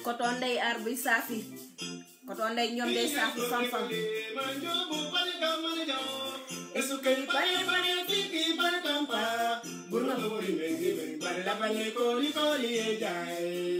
koto ndey ar buy saafi koto ndey ñoom day saafi fam-fam esuke yi pare pare fiki pare tampa bur nga bëgg mengi mengi pare la bañe kooli kooli ye jaay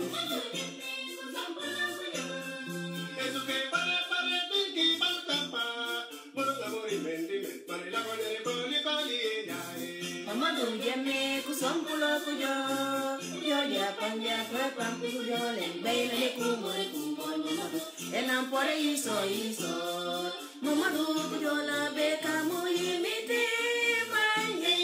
Mamadou Jemme ku sompulo ku jo yo ya panja kwe pampu ku jo len bay na ne ku mori ku mori Mamadou enam pore iso iso Mamadou ku jo la be ka mo yimite manye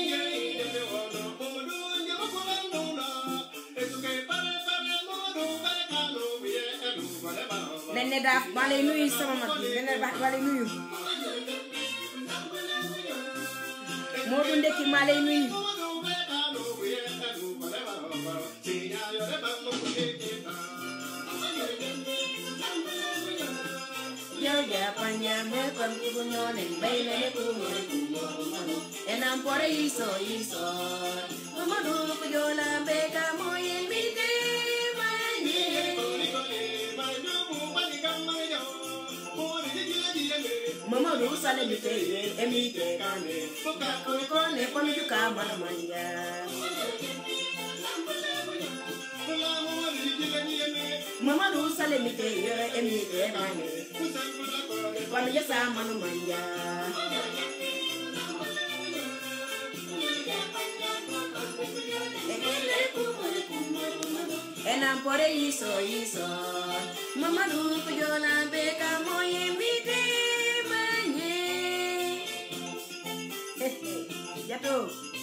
Nene daaf maa lay nuyu sama mag bi nene daaf maa lay nuyu Modou Ndeki maa lay nuyu yo ya panya me pam ku nyo len bay na ne ku mori ku mori enam pore iso iso Mamadou ku jo la be ka mo yimite manye Mamadou sale mi te ye emi te kane Buka kone kone komi juka mana manja Mamadou sale mi te ye emi te kane Komi jasa mana manja Enam pore iso iso Mamadou kujola beka moye mite manye Jato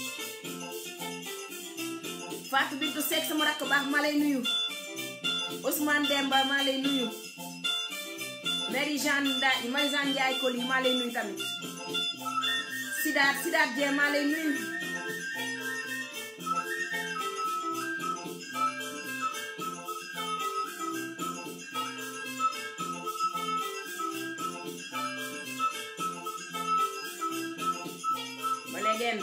Fatou Bintou Seck sama rakk baax maa lay nuyu Ousmane Demba maa lay nuyu Marie Jeanne Nda Marie Jeanne Ndiaye Koli maa lay nuyu tamit Sidaat Sidaat Dieng maa lay nuyu ba léegi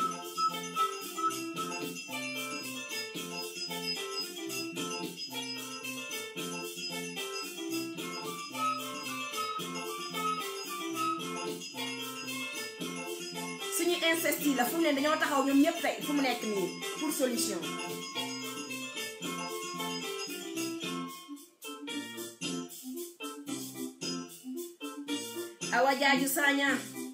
suñu inceste yi la fu mu ne dañoo taxaw ñoom ñëpp tey fu mu nekk nii pour solution awa jaaju saña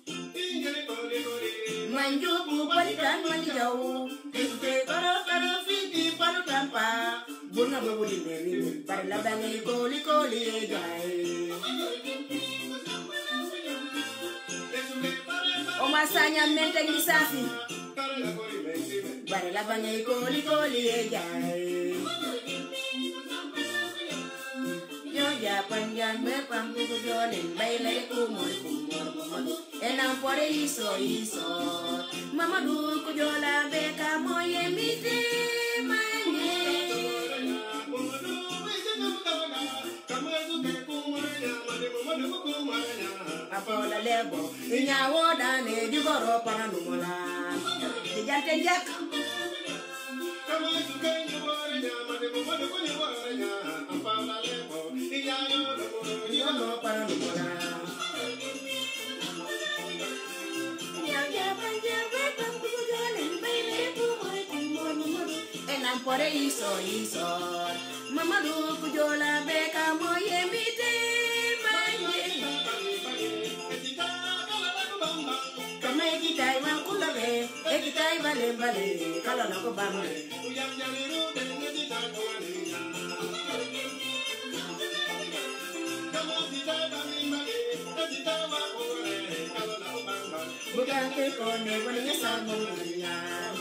manjubu balikan mandi jaw te karo karo fiti panu tampa bunga bobu di meri bari la bangi koli koli e jai Oma sanya mente ni safi bari la bangi koli koli e jai Yo ya panjan me pampu jolen baile kumor kumor kumor enam pore iso iso Mamadou kujola beka moye mite manye apola lebo inyawo dane digoro pana numola dijante jak digoro pana numola enam pore iso iso Mamadou kujola beka moye mite manye kama ekitai wankulabe ekitai bale bale kala na ko bambe bukan ke kone wani ya samu dunia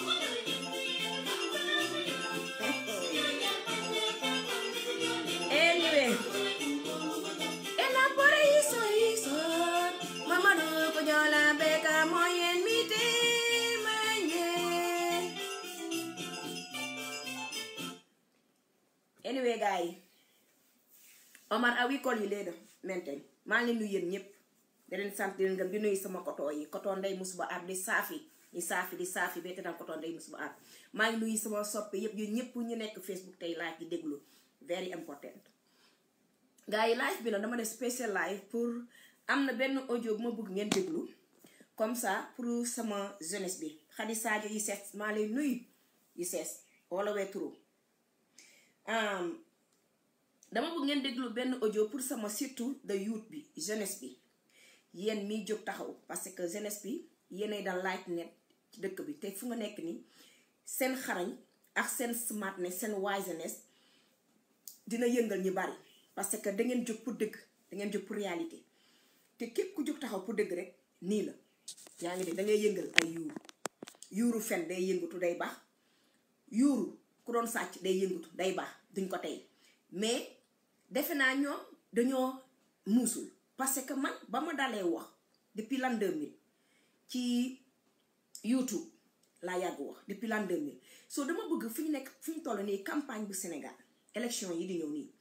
anyway elabore iso iso Mamadou kujola beka moyen mite manye anyway gars yi Omar awi kol yi léegi maintenant maa ngi leen nuyu yéen ñëpp da leen sant di leen gëm di nuyu sama koto yi koto ndey musuba ar di saafi di saafi di saafi bete dal koto ndey musuba ar maa ngi nuyu sama soppe yëpp yéen ñëpp ñu nekk Facebook tey laaj di déglu very important gars yi live bi nag dama def spécial live pour am na benn audio bu ma bëgg ngeen déglu comme ça pour sama jeunesse bi Khady Sadio yi sees maa lay nuyu yi sees wala wee turu dama bëgg ngeen déglu benn audio pour sama surtout de youth bi jeunesse bi yéen miy jóg taxaw parce que jeunesse bi yéenay dal light net ci dëkk bi te fu nga nekk ni seen xarañ ak seen smartness seen wiseness dina yëngal ñu bari parce que da ngeen jóg pour dëgg da ngeen jóg pour réalité te képp ku jóg taxaw pour dëgg rek nii la yaa ngi de da ngay yëngal ay yuuru yuuru fen day yëngatu day baax yuuru ku doon sàcc day yëngatu day baax duñ ko tey mais defe naa ñoom dañoo muusul parce que man ba ma dalee wax depuis l'an 2000 ci YouTube laa yàgg wax depuis l'an 2000 so dama bëgg fi ñu nekk fi ñu toll nii campagne bu Sénégal élection yi di ñëw nii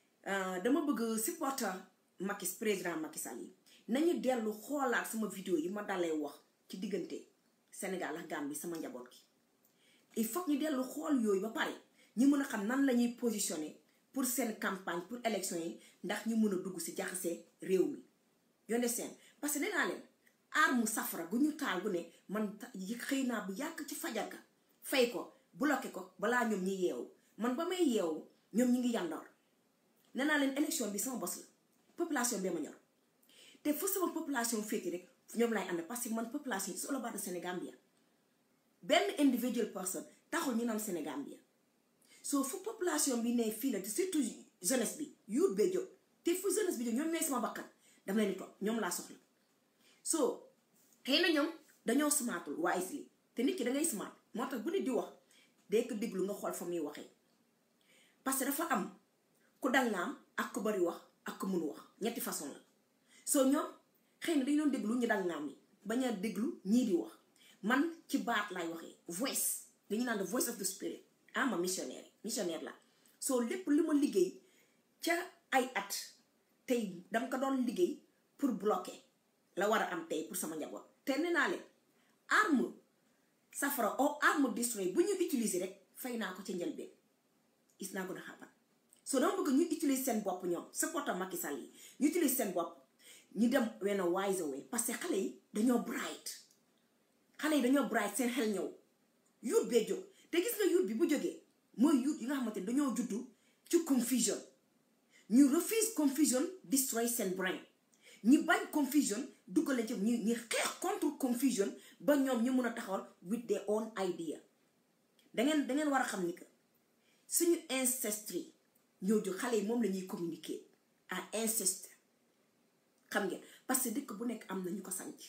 dama bëgg supporter Macky président Macky Sall yi nañu dellu xoolaat sama vidéo yi ma dalee wax ci diggante Sénégal ak Gambie sama njaboot gi il faut ñu dellu xool yooyu ba pare ñu mën a xam nan la ñuy positionner pour seen campagne pour élection yi ndax ñu mën a dugg si jaxase réew mi yonde seen parce que nee naa leen arme safara gu ñu taal gu ne man xëy naa bu yàgg ci fajarka fay ko bloqué ko balaa ñoom ñi yeewu man ba may yeewu ñoom ñi ngi yandoor nee naa leen élection bi sama bos la population bee ma ñor te fu sama population féeti rek ñoom lay ànd parce que man population is all about the Sénégambia benn individual person taxul ñu naan Sénégambia soo fu population bi ne fii la surtout jeunesse bi yuut bee jóg te fu jeunesse bi jóg ñoom ñooy sama bakkan dama leen di toog ñoom laa soxla soo xëy na ñoom dañoo smartul wisely te nit ki da ngay smart moo tax bu nit di wax day ko déglu nga xool fa muy waxee parce que dafa am ku dangaam ak ku bari wax ak ku mun wax ñetti façon la soo ñoom xëy na dañu doon déglu ñu dangaam yi bañ a déglu ñii di wax man ci baat lay waxee voice dañu naan the voice of the spirit ah ma missionnaire missionnaire la soo lépp li ma liggéey ca ay at tey dama ko doon liggéey pour bloquer la war a am tey pour sama njaboot te nee naa leen arme safara o arme destroy bu ñu utiliser rek fay naa ko ca njëlbeen is naa ko na xapan soo dama bëgg ñu utiliser seen bopp ñoom supporter Macky Sall yi ñu utiliser seen bopp ñu dem wenn wise way parce que xale yi dañoo bright xale yi dañoo bright seen xel ñëw yuut bee jóg te gis nga yuut bi bu jógee mooy yuut yi nga xamante dañoo juddu ci confusion ñu refuse confusion destroy seen brain ñi bañ confusion duggaleen ci ñu ñi xeex contre confusion ba ñoom ñu mun a taxawal with their own idea dangeen dangeen war a xam ni que suñu ancestry ñoo jóg xale yi moom la ñuy communiquer à ancestor xam ngeen parce que dëkk bu nekk am na ñu ko sanc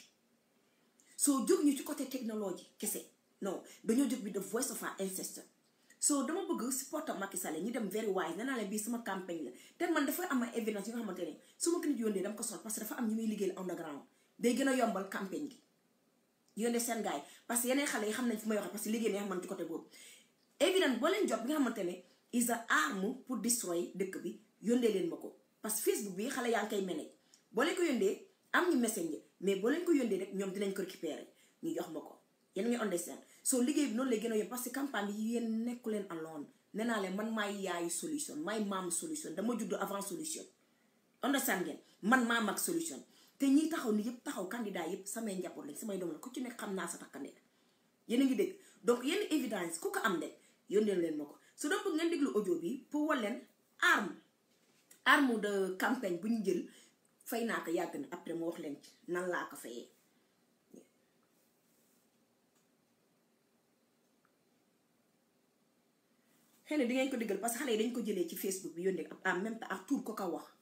soo jóg ñu ci côté technologie kese non dañoo jóg bi the voice of our ancestor so dama bëgg supporter Macky Sall ñu dem very wise nee naa leen bii sama campagne la te man dafa am ay évidence yi nga xamante ne su ma ko nit yónnee dama ko sol parce que dafa am ñu muy liggéeyal underground day gën a yombal campagne gi yónnee seen gars yi parce que yeneen xale yi xam nañ fu may waxee parce que liggéey neex man ci côté boobu évidence boo leen jot bi nga xamante ne is a arme pour destroy dëkk bi yónnee leen ma ko parce que Facebook bi xale yaa ngi koy manage boo leen ko yónnee am ñu messenger mais boo leen ko yónnee rek ñoom dinañ ko récupérer ñu jox ma ko yéen ngi understand soo liggéey bi noonu lay gën a yomb parce que campagne bi yéen nekku leen alone nee naa leen man maay yaayu solution maay maamu solution dama judd avant solution understand ngeen man maa mag solution te ñiy taxaw ni yëpp taxaw candidat yëpp samay njaboot lañ samay doom la ku ci nekk xam naa sa takkandeer yéen a ngi dégg donc yenn évidence ku ko am de yónnee leen ma ko su doon bëgg ngeen déglu audio bi pour wal leen arme arme de campagne bu ñu jël fay naa ko yàgg na après mu wax leen ci nan laa ko fayee xëy na di ngeen ko déggal parce que xale yi dañ ko jëlee ci Facebook bi yónnee en même temps ak tur ko ka wax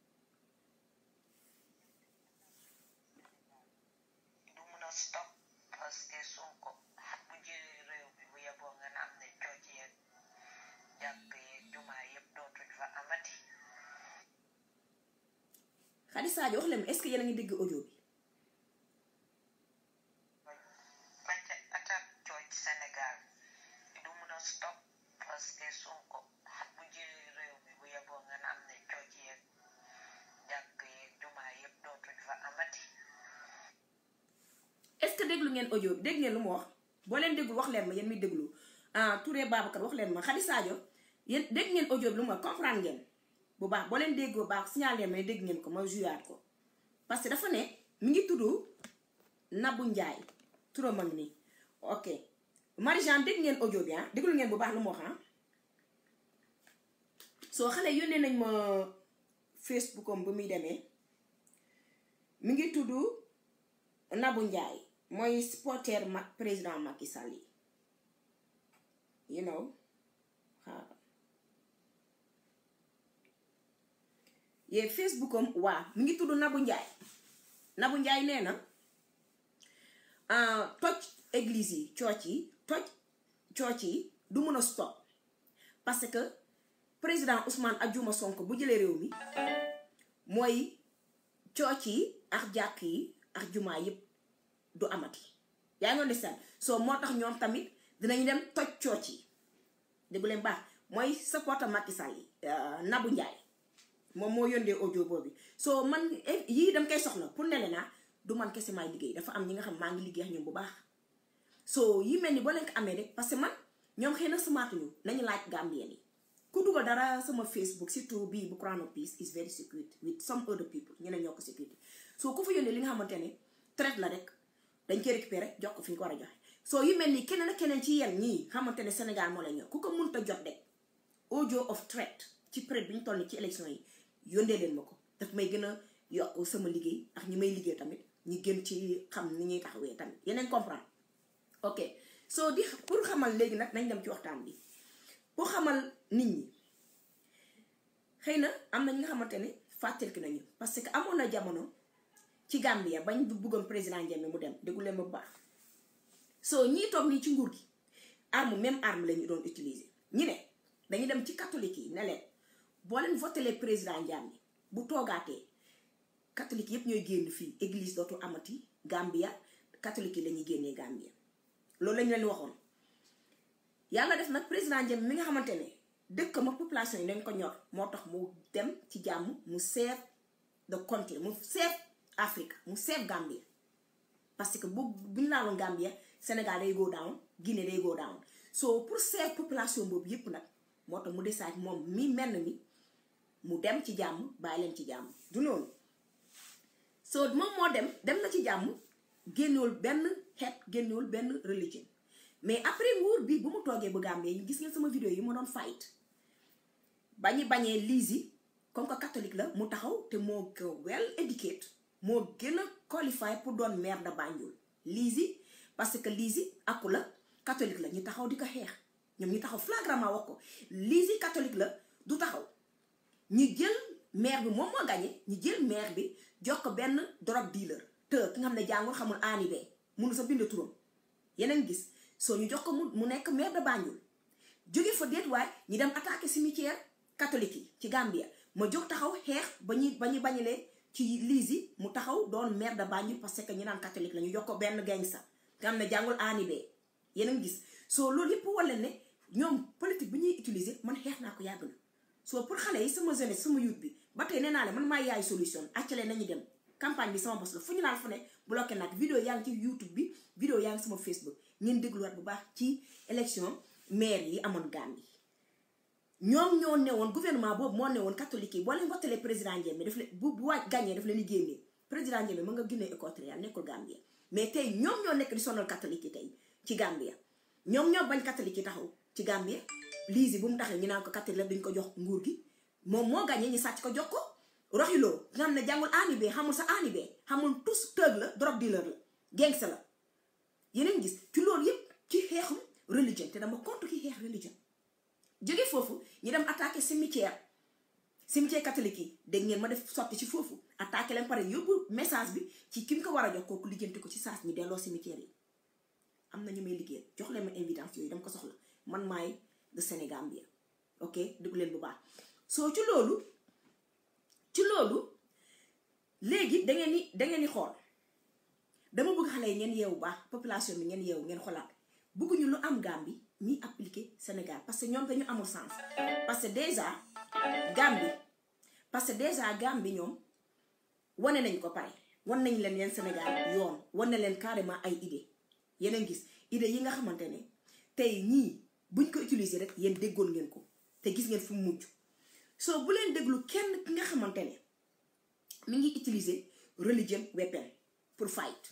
du mun a stop parce que Sonko bu jëlee réew bi bu yeboo nga naan ne cooc yeeg jàkk yeeg jumaa yëpp dootuñ fa amati Khady Sadio wax leen ma est-ce que yéen a ngi dégg audio bi bacca attaque cooc Sénégal du mun a stop parce que Sonko bu jëlee réew bi bu yeboo nga naan ne cooc yeeg jàkk yeeg jumaa yëpp dootuñ fa amati est-ce que déglu ngeen audio bi dégg ngeen lu mu wax boo leen déglu wax leen ma yéen mi déglu ah Touré Babacar wax leen ma Khady Sadio yéen dégg ngeen audio bi lu mu wax comprendre ngeen bu baax boo leen déggoo baax signalé ma ne dégg ngeen ko ma juyaat ko parce que dafa ne mi ngi tudd Nabou Ndiaye turam a ngi nii ok Marie-Jeanne dégg ngeen audio bi ah déglu ngeen bu baax lu mu wax ah soo xale yónnee nañ ma Facebook am bu muy demee mi ngi tudd Nabou Ndiaye mooy supporter ma président Macky Sall yi you know waaw yee Facebook am waa mi ngi tudd Nabou Ndiaye Nabou Ndiaye nee na toj église yi cooc yi toj cooc yi du mën a stop parce que président Ousmane Adjuma Sonko bu jëlee réew mi mooy cooc yi ak jàkk yi ak jumaa yépp du amati yaa ngi understand soo moo tax ñoom tamit dinañ dem toj cooc yi déggu leen baax mooy supporter Macky Sall yi Nabou Ndiaye moom moo yóndee audio boobu soo man yii dam koy soxla pour ne naa du man kese maay liggéey dafa am ñi nga xam maa ngi liggéey ak ñoom bu baax soo yi mel ni boo leen ko amee rek parce que man ñoom xëy na samaatuñu nañu laaj Gambien yi ku dugal dara sama Facebook surtout bii bu Crown of Peace is very secret with some other people ñeneen ñoo ko sécurité soo ku fa yónnee li nga xamante ne traite la rek dañ koy récupérer jox ko fi ñu ko war a joxe soo yu mel ni keneen ak keneen ci yéen ñii xamante ne Sénégal moo la ñor ku ko mënta jot rek audio of threat ci période bi ñu toll ni ci élection yi yóndee leen ma ko daf may gën a yokk sama liggéey ak ñi may liggéey tamit ñi gën ci xam ni ñuy taxawee tamit yeneen comprendre ok soo di pour xamal léegi nag nañ dem ci waxtaan bi pour xamal nit ñi xëy na am na ñi nga xamante ne fàttaliki nañu parce que amoon na jamono ci Gambia bañ bu bëggoon président Jammeh mu dem déggu leen bu baax soo ñii toog nii ci nguur gi arme même arme la ñu doon utiliser ñi ne dañu dem ci catholique yi ne leen boo leen votelee président Jammeh bu toogaatee catholique yépp ñooy génn fii église dootu amati Gambia catholique yi la ñuy génnee Gambia loolu lañu leen waxoon yàlla def nag président Jammeh mi nga xamante ne dëkk ma population yi dañ ko ñor moo tax mu dem ci jàmm mu seet the country mu seet Afrique mu seet Gambia parce que bu bu ñu laaloon Gambia Sénégal day go down Guinée day go down so pour seet population boobu yépp nag moo tax mu décide moom mi menn mi mu dem ci jàmm bàyyi leen ci jàmm du noonu so moom moo dem dem na ci jàmm génnewul benn xeet génnewul benn religion mais après nguur bi bu mu toogee bu Gambie yi gis ngeen sama vidéo yi ma doon fight bañi bañee Lizzy comme que catholique la mu taxaw te moo ko well educate moo gën a qualifié pour doon maire de Banjul Lizzy parce que Lizzy akku la catholique la ñu taxaw di ko xeex ñoom ñu taxaw flagramment wax ko Lizzy catholique la du taxaw ñu jël maire bi moom moo gagné ñu jël maire bi jox ko benn drug dealer te ki nga xam ne jàngul xamul aani bee mënu sa bind turam yeneen gis soo ñu jox ko mu mu nekk maire de Banjul jóge fa déet waay ñu dem attaqué cimetière catholique yi ci Gambia ma jóg taxaw xeex ba ñu ba ñu bañalee ci Lizzy mu taxaw doon maire de Banjul parce que ñu naan catholique la ñu jox ko benn gangsta nga xam ne jàngul aani bee yeneen gis soo loolu yëpp wala ne ñoom politique bi ñuy utiliser man xeex naa ko yàgg na soo pour xale yi sama jeunesse sama youth bi ba tey nee naa leen man maa yaay solution accale nañu dem campagne bi sama bos la fu ñu naan fu ne bloqué nag vidéo yaa ngi ci youtube bi vidéo yaa ngi sama facebook ngeen dégluwaat bu baax ci élection maire yi amoon Gambie ñoom ñoo newoon gouvernement boobu moo newoon catholique yi boo leen votelee président Jammeh daf leen bu bu waaj gagné daf leen di génnee président Jammeh mën nga Guinée équatoriale nekkul Gambia mais tey ñoom ñoo nekk di sonal catholique yi tey ci Gambia ñoom ñoo bañ catholique yi taxaw ci Gambia Lizzy bu mu taxee ñu naan ko catholique la duñ ko jox nguur gi moom moo gagné ñu sàcc ko jox ko roxiloo nga xam ne jàngul aani bee xamul sa aani bee xamul tous tëg la drug dealer la gangster la yeneen gis ci loolu yépp ci xeexum religion te dama contre ki xeex religion jóge foofu ñu dem attaqué cimetière cimetière catholique yi dégg ngeen ma def sotti ci foofu attaqué leen pare yóbbu message bi ci ki mu ko war a jox kooku lijjanti ko ci saas ñu delloo cimetière yi am na ñu may liggéeyal jox leen ma évidence yooyu dama ko soxla man maay de Sénégal bi ok déglu leen bu baax soo ci loolu ci loolu léegi da ngeen ni da ngeen ni xool dama bëgg xale yi ngeen yeewu baax population bi ngeen yeewu ngeen xolaat bëgguñu lu am Gambie ñuy appliquer Sénégal parce que ñoom dañu amul sens parce que déjà Gambie parce que déjà Gambie ñoom wane nañ ko pare wan nañ leen yeen Sénégal yoon wane leen carrément ay idée yeneen gis idée yi nga xamante ne tey ñii buñ ko utiliser rek yéen déggoon ngeen ko te gis ngeen fu mu mujj so bu leen déglu kenn ki nga xamante ne mi ngi utiliser religion weapon pour fight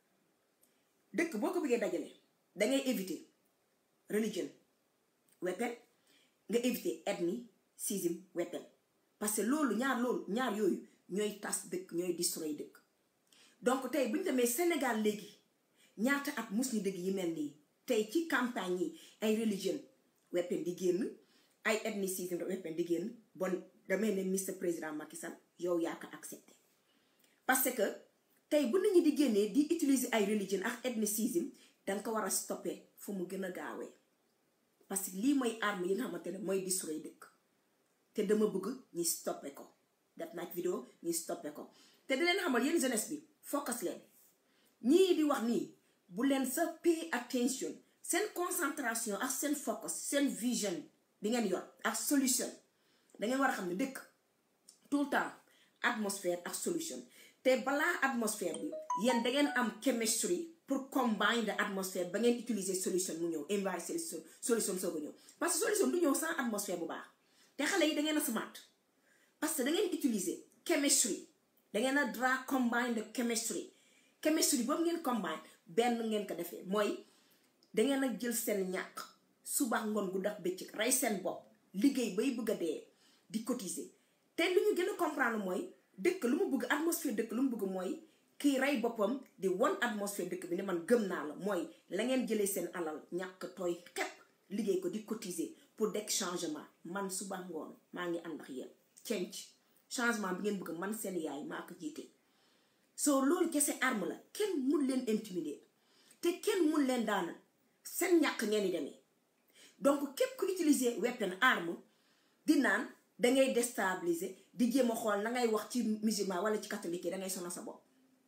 dëkk boo ko bëggee dajale dangay éviter religion weapon nga éviter ethnicism weapon parce que loolu ñaar loolu ñaar yooyu ñooy tas dëkk ñooy destroy dëkk donc tey bu ñu demee Sénégal léegi ñaata at mus ñu dëgg yi mel nii tey ci campagne yi ay religion weapon di génn ay ethnicism weapon di génn bon damay ne Mr Président Macky Sall yow yaa ko accepté parce que tey bu nit ñi di génnee di utiliser ay religion ak ethnicism danga ko war a stopper fu mu gën a gaawee parce que lii mooy arme yi nga xamante ne mooy destroy dëkk te dama bëgg ñi stoppé ko def naa vidéo ñi stoppé ko te di leen xamal yéen jeunesse bi focus leen ñii di wax nii bu leen sa pay attention seen concentration ak seen focus seen vision bi ngeen yor ak solution da ngeen war a xam ne dëkk tout le temps atmosphère ak solution te balaa atmosphère bi yéen da ngeen am chemistry pour combine the atmosphère ba ngeen utiliser solution mu ñëw inverser solution soog a ñëw parce que solution du ñëw sans atmosphère bu baax te xale yi da ngeen a smart parce que da ngeen utiliser chemistry da ngeen a dra combine the chemistry chemistry boobu ngeen combine benn ngeen ko defee mooy da ngeen a jël seen ñàkk suba ngoon gu daf bëccëg rey seen bopp liggéey bay bëgg a dee di cotiser te lu ñu gën a comprendre mooy dëkk lu mu bëgg atmosphère dëkk lu mu bëgg mooy kii rey boppam di won atmosphère dëkk bi ne man gëm naa la mooy la ngeen jëlee seen alal ñàkk tooy xepp liggéey ko di cotiser pour dekk changement man suba ngoon maa ngi ànd ak yéen change changement bi ngeen bëgg man seen yaay maa ko jiite soo loolu kese arme la kenn mun leen intimider te kenn mun leen daana seen ñàkk ngeen di demee donc képp ku utiliser weapon arme di naan dangay déstabiliser di jéem a xool na ngay wax ci musulman wala ci catholique yi dangay sonal sa bopp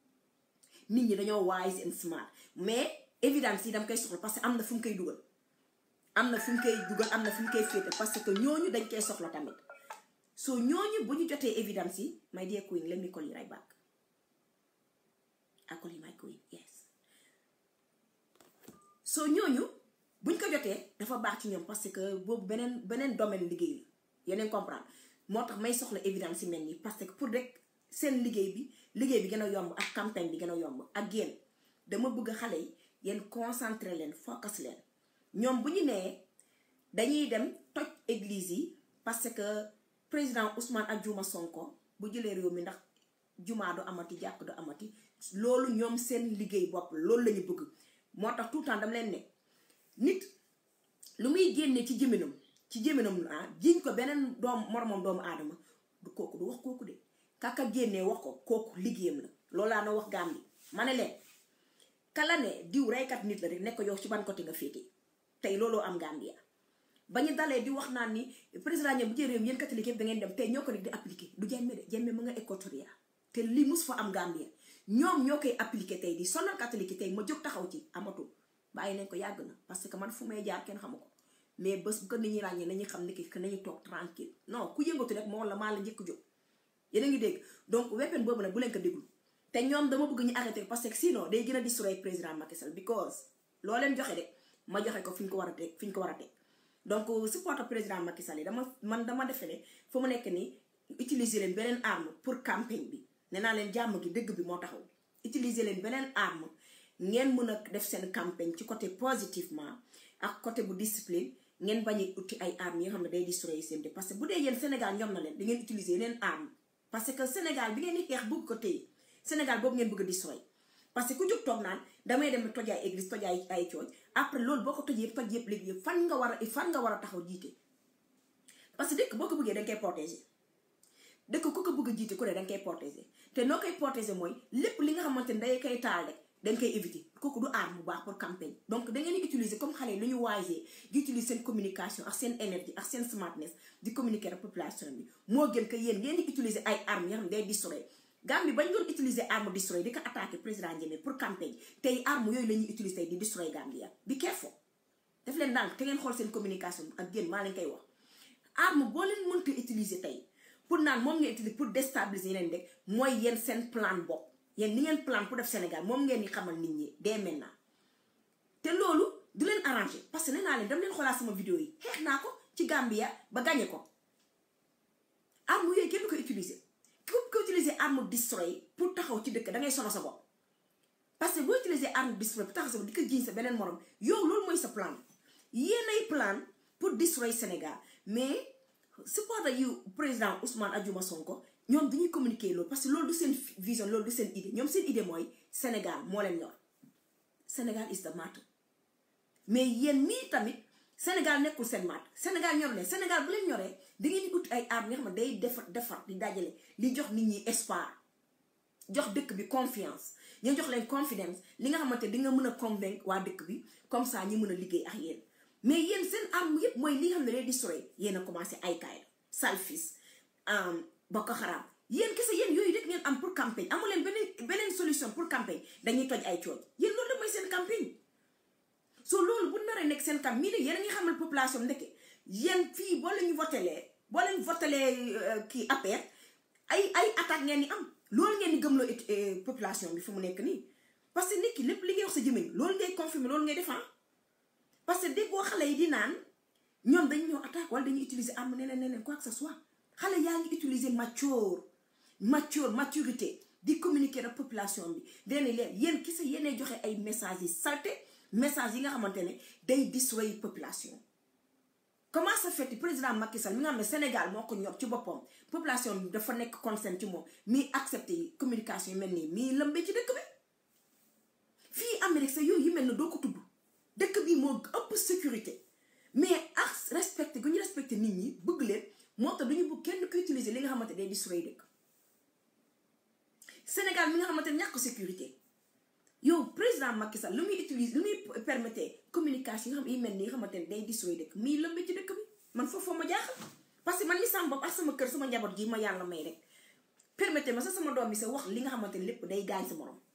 nit ñi dañoo wise and smart mais évidence yi dama koy soxla parce que am na fu mu koy dugal am na fu mu koy dugal am na fu mu koy féete parce que ñooñu dañ koy soxla tamit soo ñooñu bu ñu jotee évidence yi my dear queen let me call you right back I call you my queen yes soo ñooñu buñ ko jotee dafa baax ci ñoom parce que boobu beneen beneen domaine liggéey la yeneen comprendre moo tax may soxla évidence yi mel nii parce que pour rek seen liggéey bi liggéey bi gën a yomb ak campagne bi gën a yomb ak yéen dama bëgg xale yi yéen concentré leen focus leen ñoom bu ñu nee dañuy dem toj église yi parce que président Ousmane ak Juma Sonko bu jëlee réew mi ndax jumaa du amati jàkk du amati loolu ñoom seen liggéey bopp loolu la ñu bëgg moo tax tout le temps dama leen ne nit lu muy génnee ci jëminam ci jëminam ah jiñ ko beneen doom moromam doomu aadama du kooku du wax kooku de kaka génnee wax ko kooku liggéeyam la loolu laa na wax gaam bi ma ne leen kala ne diw reykat nit la rek nekk yow ci ban côté nga féete tey looloo am Gambia ba ñu dalee di wax naan ni président ñoom bu jël réew mi yéen catholique yëpp da ngeen dem tey ñoo ko rek di appliqué du jemme de jemme mu nga Équatoria te li mus fa am Gambia ñoom ñoo koy appliqué tey di sonal catholique tey ma jóg taxaw ci amatu bàyyi nañ ko yàgg na parce que man fu may jaar kenn xamu ko mais bés bu ko nit ñi ràññee nañu xam ne que nañu toog tranquille non ku yëngatu rek moo la maa la njëkk jóg yéen a ngi dégg donc weapon boobu nag bu leen ko déglu te ñoom dama bëgg ñu arrêté parce que sinon day gën a destroy président Macky Sall because loo leen joxe rek ma joxe ko fi ñu ko war a teg fi ñu ko war a teg donc support président Macky Sall yi dama man dama defe ne fu mu nekk nii utiliser leen beneen arme pour campagne bi nee naa leen jàmm gi dëgg bi moo taxaw utiliser leen beneen arme ngeen mën a def seen campagne ci côté positivement ak côté bu discipline ngeen bañ a uti ay armes yi nga xam ne day destroy seen de parce que bu dee yéen Sénégal ñoom na leen da ngeen utiliser yeneen arme parce que Sénégal bi ngeen di xeex bëgg ko téye Sénégal boobu ngeen bëgg a destroy parce que ku jóg toog naan damay dem toj ay église toj ay ay cooj après loolu boo ko toj yëpp toj yëpp léegi yëpp fan nga war a fan nga war a taxaw jiite parce que dëkk boo ko bëggee da nga koy protéger dëkk ku ko bëgg a jiite ku ne da nga koy protéger te noo koy protéger mooy lépp li nga xamante ne day koy taal rek dañ koy éviter kooku du arme bu baax pour campagne donc da ngeen di utiliser comme xale yi lu ñu waayee di utiliser seen communication ak seen énergie ak seen smartness di communiquer ak population bi moo gën que yéen ngeen di utiliser ay armes yoo xam ne day destroy Gambie bañ doon utiliser arme destroy di ko attaquer président Jammeh pour campagne tey arme yooyu la ñuy utiliser di destroy Gambia bi careful def leen ndànk te ngeen xool seen communication ak génn maa leen koy wax arme boo leen mënta utiliser tey pour naan moom ngeen utiliser pour déstabiliser yeneen rek mooy yéen seen plan bopp yéen ni ngeen plan pour def Sénégal moom ngeen di xamal nit ñi dès maintenant te loolu du leen arrangé parce que nee naa leen dam leen xoolaat sama vidéo yi xeex naa ko ci Gambia ba gagné ko arme yooyu kenn du ko utiliser ku ko utiliser arme destroy pour taxaw ci dëkk da ngay sono sa bopp parce que boo utiliser arme destroy pour taxaw sa bopp di ko jiiñ sa beneen morom yow loolu mooy sa plan yéenay plan pour destroy Sénégal mais supporter yu président Ousmane Adjuma Sonko ñoom dañuy communiquer loolu parce que loolu du seen vision loolu du seen idée ñoom seen idée mooy Sénégal moo leen ñor Sénégal is the matter mais yéen mii tamit Sénégal nekkul seen maat Sénégal ñor leen Sénégal bu leen ñoree da ngeen di ut ay armes yoo xam ne day defar defar di dajale li jox nit ñi espoir jox dëkk bi confiance ñu jox leen confidence li nga xamante di nga mën a convaincre waa dëkk bi comme ça ñi mën a liggéey ak yéen mais yéen seen arme yépp mooy li nga xam ne day destroy yéen a commencé ay Qaïda salfis Boko Haram yéen kese yéen yooyu rek ngeen am pour campagne amu leen beneen beneen solution pour campagne dañuy toj ay cooj yéen loolu da mooy seen campagne so loolu bu naree nekk seen kam mii ne yéen a ngi xamal population ndekke yéen fii boo leen votelee boo leen votelee kii APR ay ay attaque ngeen di am loolu ngeen di gëmloo population bi fu mu nekk nii parce que nit ki lépp li ngay wax sa jëmmiñ loolu ngay confirmer loolu ngay defan parce que dégg boo xale yi di naan ñoom dañu ñëw attaque wala dañuy utiliser arme neneen neneen quoi que ce soit xale yaa ngi utiliser mature mature maturité di communiquer ak population bi dene leen yéen ki sa yéenee joxe ay messages yi salté message yi nga xamante ne day destroy population comment ça fait président Macky Sall mi nga xam ne Sénégal moo ko ñor ci boppam population bi dafa nekk consent ci moom mii accepté communication yi mel nii mii lëmbee ci dëkk bi fii Amérique sa yooyu yi mel ne doo ko tudd dëkk bi moo ëpp sécurité mais ak respecté gu ñu respecté nit ñi bëgg leen moo tax duñu bëgg kenn ko utiliser li nga xamante day destroy dëkk Sénégal mi nga xamante ne ñàkk sécurité yow président Macky Sall lu muy utiliser lu muy permettre communication yi nga xam yi mel ni nga xamante ne day destroy dëkk mii lëmbee ci dëkk bi man foofu ma jaaxal parce que man li sama bopp ak sama kër sama njaboot gi ma yàlla may rek permettez ma sax sama doom bi sa wax li nga xamante ne lépp day gaañ sa morom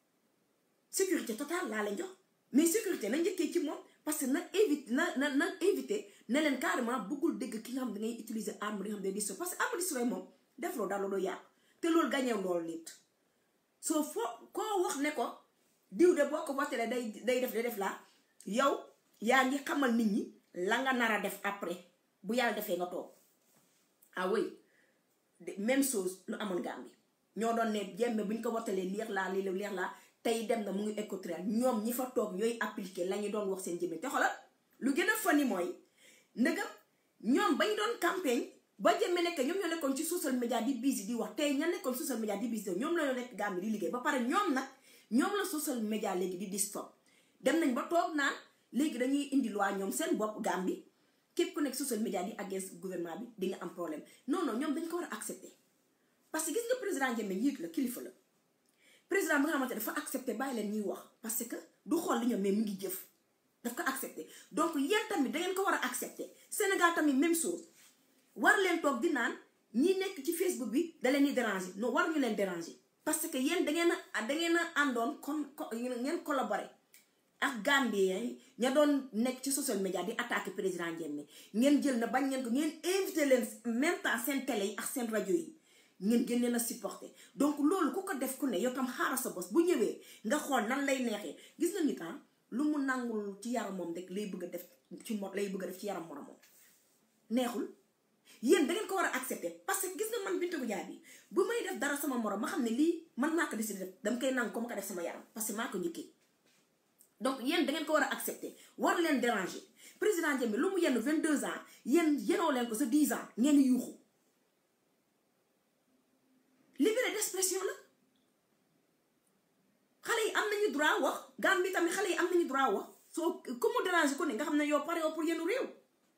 sécurité totale laa leen jox mais sécurité na njëkkee ci moom parce que na évite na na na éviter ne leen carrément bëggul dégg ki nga xam da ngay utiliser arme li nga xam day destroy parce que arme destroy moom def loo dara doo yàqu te loolu gañew loolu nit soo foo koo wax ne ko diw de boo ko wotelee day day def day def laa yow yaa ngi xamal nit ñi la nga nar a def après bu yàlla defee nga toog ah oui même chose lu amoon Gambie ñoo doon ne jemme bu ñu ko wotelee leex laa lii leex laa tey dem na mu ngi écouter ñoom ñi fa toog ñooy appliquer la ñu doon wax seen jëmme te xoolal lu gën a fani mooy ndëgam ñoom bañ doon campagne ba jëmme nekk ñoom ñoo nekkoon ci social media di busy di wax tey ña nekkoon social media di busy ñoom la ñoo nekk Gambie di liggéey ba pare ñoom nag ñoom la social media léegi di distop dem nañ ba toog naan léegi dañuy indi loi ñoom seen bopp Gambie képp ku nekk social media di against gouvernement bi di nga am problème non non ñoom dañ ko war a accepter parce que gis nga président Jammeh njiit la kilifa la président bi nga xamante dafa accepter bàyyi leen ñuy wax parce que du xool li ñoom mais mi ngi jëf daf ko accepter donc yéen tamit da ngeen ko war a accepter Sénégal tamit même chose war leen toog di naan ñi nekk ci Facebook bi da leen di déranger non war ñu leen déranger parce que yéen da ngeen a da ngeen a àndoon kon ngeen collaborer ak Gambien yi ña doon nekk ci social media di attaquer président Jammeh ngeen jël na bañ ngeen ko ngeen invité leen même temps seen télé yi ak seen rajo yi ngeen gën leen a supporter donc loolu ku ko def ku ne yow tam xaaral sa bos bu ñëwee nga xool nan lay neexee gis nga nit lu mu nangul ci yaram moom rek lay bëgg a def ci mo lay bëgg a def ci yaram moromam neexul yéen da ngeen ko war a accepter parce que gis nga man Binta Goudiaby bi bu may def dara sama morom ma xam ne lii man maa ko décidé def dama koy nangu ko ma ko def sama yaram parce que maa ko njëkkee donc yéen da ngeen ko war a accepter war leen déranger président Jammeh lu mu yenn 22 ans yéen yenoo leen ko sa 10 ans ngeen yuuxu liberté d'expression la xale yi am nañu droit wax Gambie tamit xale yi am nañu droit wax soo ku mu déranger ko ne nga xam ne yow pare pour yenu réew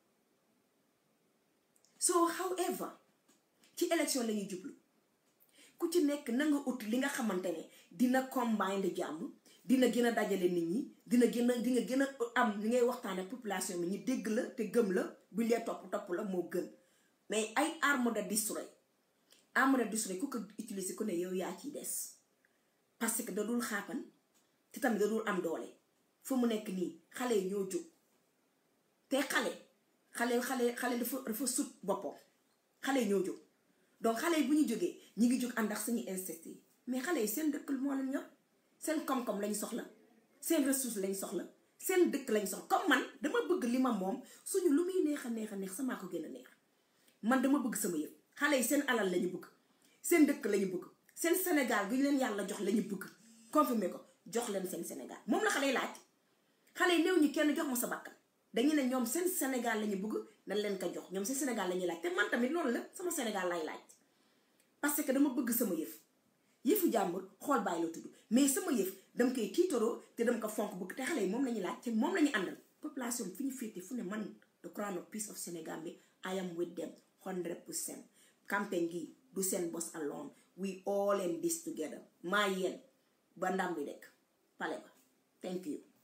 so however ci élection la ñuy jublu ku ci nekk na nga ut li nga xamante ne dina combine jàmm dina gën a dajale nit ñi dina gën a di nga gën a am li ngay waxtaan ak population bi ñu dégg la te gëm la buñ lee topp topp la moo gën mais ay arme de destroy arme de destroy ku ko utiliser ku ne yow yaa ciy des parce que da dul xaapan te tamit da dul am doole fu mu nekk nii xale yi ñoo jóg te xale xale xale xale dafa dafa sut boppam xale yi ñoo jóg donc xale yi bu ñu jógee ñi ngi jóg ànd ak suñu insectes yi mais xale yi seen dëkk moo leen ñor seen koom-koom lañ soxla seen ressource lañ soxla seen dëkk lañ soxla comme man dama bëgg li ma moom suñu lu muy neex a neex a neex samaa ko gën a neex man dama bëgg sama yëpp xale yi seen alal la ñu bëgg seen dëkk la ñu bëgg seen Sénégal gi leen yàlla jox la ñu bëgg confirmer ko jox leen seen Sénégal moom la xale yi laaj xale yi néew ñi kenn jox ma sa bakkan dañu ne ñoom seen Sénégal la ñu bëgg nañ leen ko jox ñoom seen Sénégal la ñuy laaj te man tamit loolu la sama Sénégal lay laaj parce que dama bëgg sama yëf yëfu jàmbur xool bàyyi la tudd mais sama yëf dama koy tiitaroo te dama ko fonk bëgg te xale yi moom la ñuy laaj te moom la ñu àndal population fi ñu féete fu ne man the crown of peace of Sénégal bi I am with them 100% campagne gi du seen boss alone we all in this together maa yéen ba ndam bi rek pale ba thank you